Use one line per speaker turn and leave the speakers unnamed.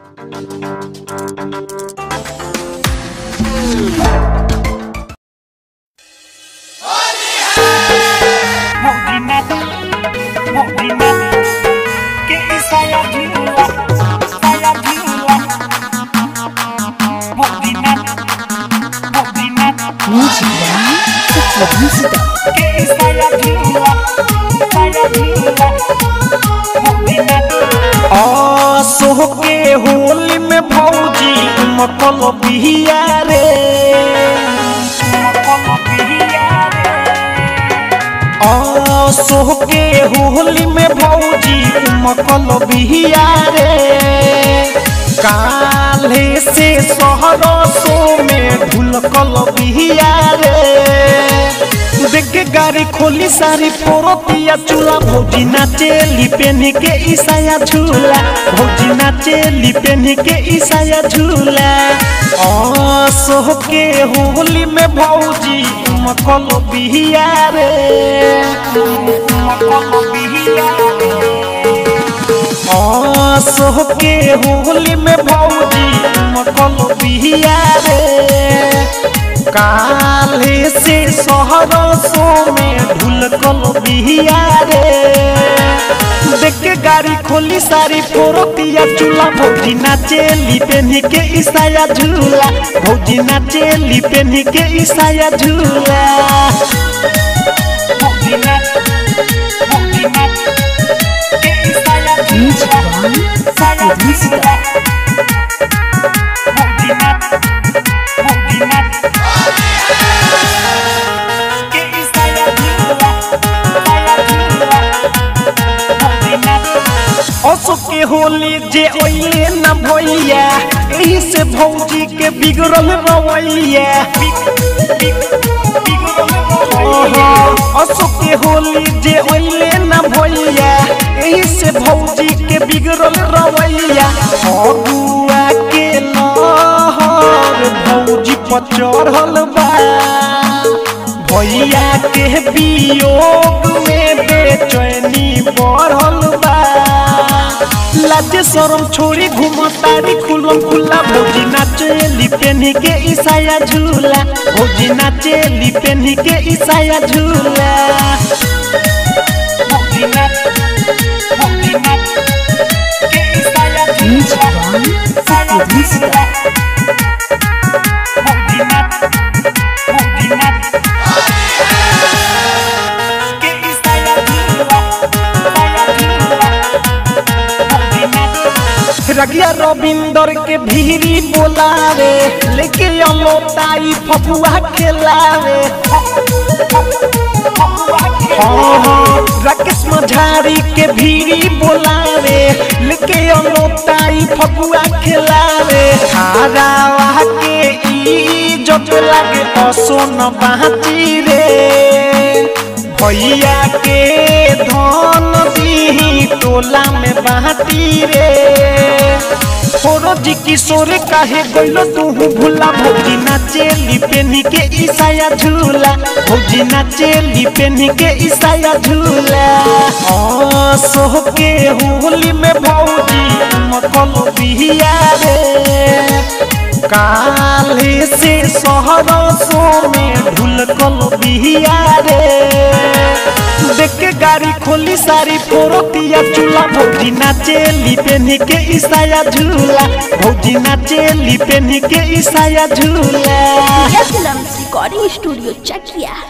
Movinat, movinat, que saya gila, saya gila. Movinat, movinat,
Musica, Soklo Musica,
que saya gila, saya gila. Movinat,
आसो के होली में भौजी मकल बिहिया रे
como pillares.
आसो के होली में भौजी मकल बिहिया रे काले से सहरसो में ढुलकल बिहिया रे देख के गाड़ी खोली सारी पोरोतिया चूल्हा भौजी नाचे लिपेन के ईसाया झूला भौजी नाचे लिपेन के ईसाया झूला आसो के होली में भौजी मकल बिहिया रे
como pillares.
आसो के होली में भौजी मकल बिहिया रे काले से सहरसो में ढुलकल बिहिया रे देख के गाड़ी खोली सारी फोरतिया चूल्हा भौजी नाचे लिपेनी के ईसाया झूला भौजी नाचे लिपेनी के ईसाया झूला
Movinat, movinat, que saya
Musica,
gila, saya
Soklo Musica,
gila. Movinat, movinat, que saya gila, saya gila. Movinat,
असो के होली जे ओइले न भइया एही से भौजी के बिगड़ल रवैया ओहो असो के होली जे ओइले न भइया एही से भौजी के बिगड़ल रवैया अगुआ के लहर भौजी पर चढ़ल बा भैया के वियोग में बेचैनी बढ़ल बा लाजे शरम छोड़ी घुमतारी खुलम खुला भौजी नाचे लिपेनी के ईसाया झूला भौजी नाचे लिपेनी के ईसाया झूला
movinat, movinat, que saya
Musica,
gila, saya
Soklo Musica,
gila. Movinat, movinat, que saya gila, saya gila. Movinat,
रगिया रविंदर के भीरी बोलावे लेके अलो ताई फफुआ खेलावे हाँ, हाँ, राकेश मझारी के भीरी बोलावे लेके अलो ताई फफुआ खेलावे हारावा के ई जब लागे असोन बाची रे भैया के धन दी टोला में बाटी रे छोरो जी किशोर काहे गइलो तू भूला भौजी नाचे लिपेनी के ईसाया झूला भौजी नाचे लिपेनी के ईसाया झूला आसो के होली में भौजी मकल बिहिया रे काले से सहरसो में ढुलकल बिहिया रे देख के गाड़ी खोली सारी फोरतिया चूल्हा भौजी नाचे लिपेनी के ईसाया झूला भौजी नाचे लिपेनी के ईसाया झूला
Films Recording Studio, Chakia.